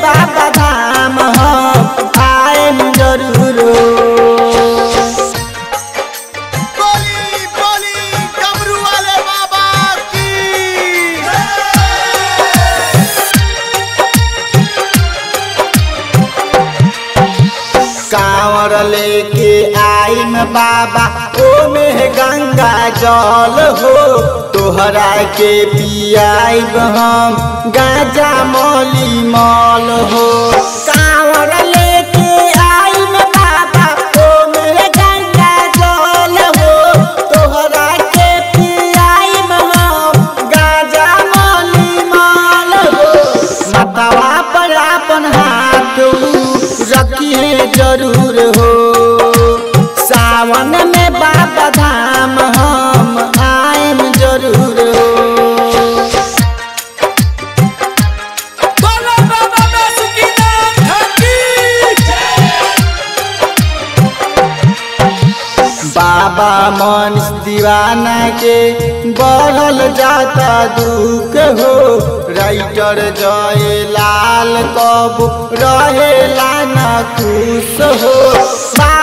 बाबा धाम हम आएम जरूर हो बोली बोली डमरू वाले बाबा की कांवर लेके आइम बाबा ओमे गंगा जल हो तोहरा के पियाइब हम गाजा मौली मल हो कांवर लेके आइम बाबा ओमे गंगा जल हो तोहरा के पियाइब हम गाजा मौली मल हो मतवा पर अपन हाथ रखिए जरूर हो सावन में बाबा धाम हम आएम जरूर हो बोलो बाबा बासुकीनाथ की बाबा मन दीवाना के बढ़ल जाता दुख हो राइटर जय लाल कब रहेला न खुश हो